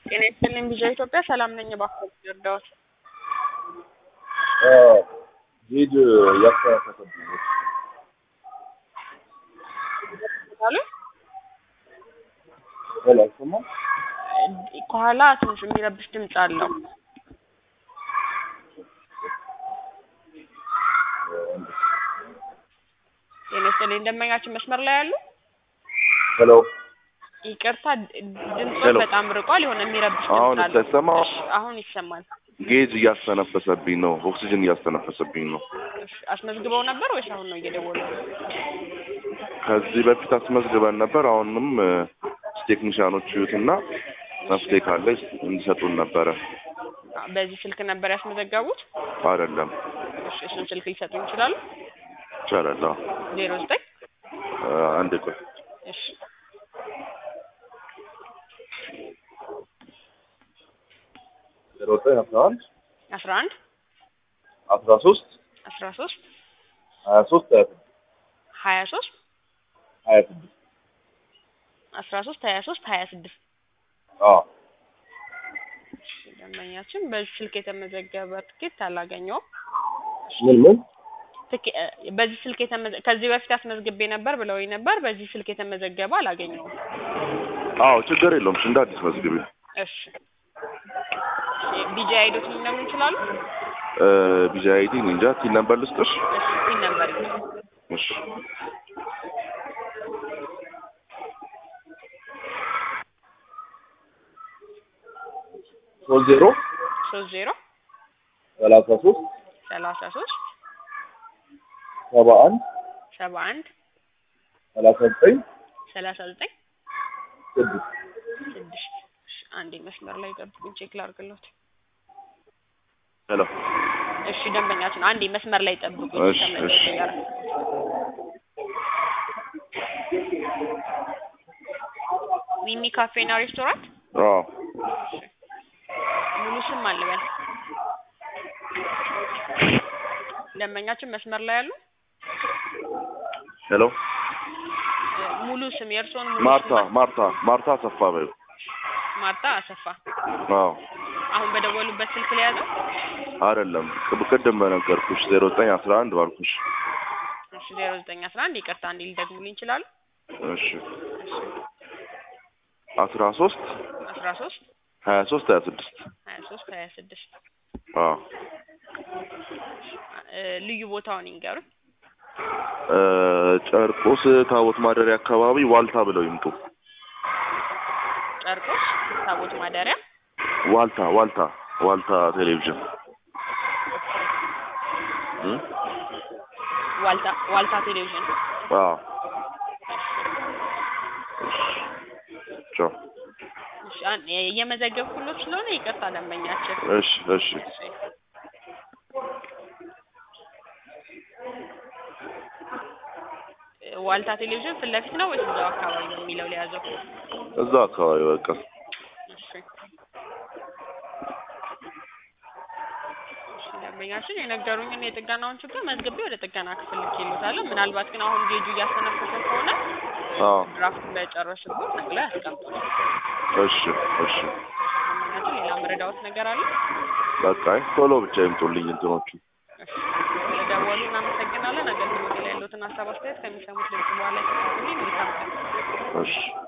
ጤና ይስጥልኝ ቪዥን ኢትዮጵያ ሰላም ነኝ። እባክዎት ይርዳዎት። ሄድ ያስተካከተብኝ አሉ ሄሎ፣ አይሰማም? ከኋላ ትንሽ የሚረብሽ ድምፅ አለው። ጤና ይስጥልኝ ደንበኛችን መስመር ላይ ያሉ ሄሎ፣ ይቅርታ ድምፆ ሄሎ። በጣም ርቋል። የሆነ የሚረብሽ አሁን ድምፅ አለው። ተሰማ? እሺ፣ አሁን ይሰማል። ጌጅ እያስተነፈሰብኝ ነው። ኦክሲጅን እያስተነፈሰብኝ ነው። እሺ፣ አስመዝግበው ነበር ወይስ አሁን ነው እየደወሉ? ከዚህ በፊት አስመዝግበን ነበር። አሁንም እ፣ ቴክኒሻኖች ይዩትና መፍትሄ ካለ እንዲሰጡን ነበረ። በዚህ ስልክ ነበር ያስመዘገቡት? አይደለም እሺ፣ እሱን ስልክ ሊሰጡኝ ይችላሉ? ይቻላል። አዎ። ዜሮ ዘጠኝ እ፣ አንድ ቆይ እሺ ዜሮ ዘጠኝ አስራ አንድ አስራ አንድ አስራ ሶስት አስራ ሶስት ሀያ ሶስት ሀያ ስድስት ሀያ ሶስት ሀያ ስድስት አስራ ሶስት ሀያ ሶስት ሀያ ስድስት አዎ ደንበኛችን በዚህ ስልክ የተመዘገበ ትኬት አላገኘውም። ምን ምን ትኬ- እ፣ በዚህ ስልክ የተመዘ ከዚህ በፊት አስመዝግቤ ነበር ብለውኝ ነበር። በዚህ ስልክ የተመዘገበ አላገኘውም። አዎ ችግር የለውም። እሺ፣ እንደ አዲስ መዝግቢ። እሺ ቢጂ አይዶት ሊነግሩ ይችላሉ? ቢዛ አይዲ እንጃ ቲን ነበር ልስጥሽ? እሺ ሲል ነበር እሺ ሶስት ዜሮ ሶስት ዜሮ ሰላሳ ሶስት ሰላሳ ሶስት ሰባ አንድ ሰባ አንድ ሰላሳ ዘጠኝ ሰላሳ ዘጠኝ ስድስት ስድስት እሺ፣ አንዴ መስመር ላይ ጠብቁኝ፣ ቼክ ላድርግሎት። ሄሎ እሺ ደንበኛችን አንዴ መስመር ላይ ጠብቁኝ። እሺ፣ ተመልሼ እሺ። ጋር ሚሚ ካፌና ሬስቶራንት አዎ ሙሉ ስም አልበል። ደንበኛችን መስመር ላይ ያሉ ሄሎ እ፣ ሙሉ ስም የእርስዎን ሙሉ ማርታ ስም ማርታ ማርታ አሰፋ በይው ማርታ አሰፋ። አዎ አሁን በደወሉበት ስልክ ላይ ያዘው። አይደለም ቅብ- ቅድም በነገርኩሽ ዜሮ ዘጠኝ አስራ አንድ ባልኩሽ እሺ ዜሮ ዘጠኝ አስራ አንድ ይቅርታ እንዲ ሊደግሙልኝ ይችላሉ? እሺ አስራ ሶስት አስራ ሶስት ሀያ ሶስት ሀያ ስድስት ሀያ ሶስት ሀያ ስድስት አዎ እ፣ ልዩ ቦታውን ይንገሩኝ። እ፣ ጨርቆስ ታቦት ማደሪያ አካባቢ ዋልታ ብለው ይምጡ ጨርቆስ ታቦት ማደሪያ ዋልታ ዋልታ ዋልታ ቴሌቪዥን እ? ዋልታ ዋልታ ቴሌቪዥን አዎ ቻው እሺ፣ አን- እየመዘገብኩሎት ስለሆነ ይቅርታ ደንበኛችን። እሺ እሺ እሺ። እ፣ ዋልታ ቴሌቪዥን ፊት ለፊት ነው ወይስ እዛው አካባቢ ነው የሚለው ሊያዘው? እዛ አካባቢ በቃ እሺ። እሺ፣ ደንበኛችን የነገሩኝን የጥገናውን ችግር መዝግቤ ወደ ጥገና ክፍል ልኬልዎታለሁ። ምናልባት ግን አሁን ጌጁ እያስተነፈሰ ከሆነ አዎ ድራፍት እንደጨረስኩት ነቅለው ያስቀምጡልኝ። እሺ እሺ ደንበኛችን ሌላ መረዳዎት ነገር አለ? በቃ አይ ቶሎ ብቻ ይምጡልኝ እንትኖቹ እሺ፣ ስለደወሉ እናመሰግናለን። አገልግሎት ላይ ያሉትን ሀሳብ አስተያየት ከሚሰሙት ድምጽ በኋላ ይሰጡልኝ። መልካም ቀን። እሺ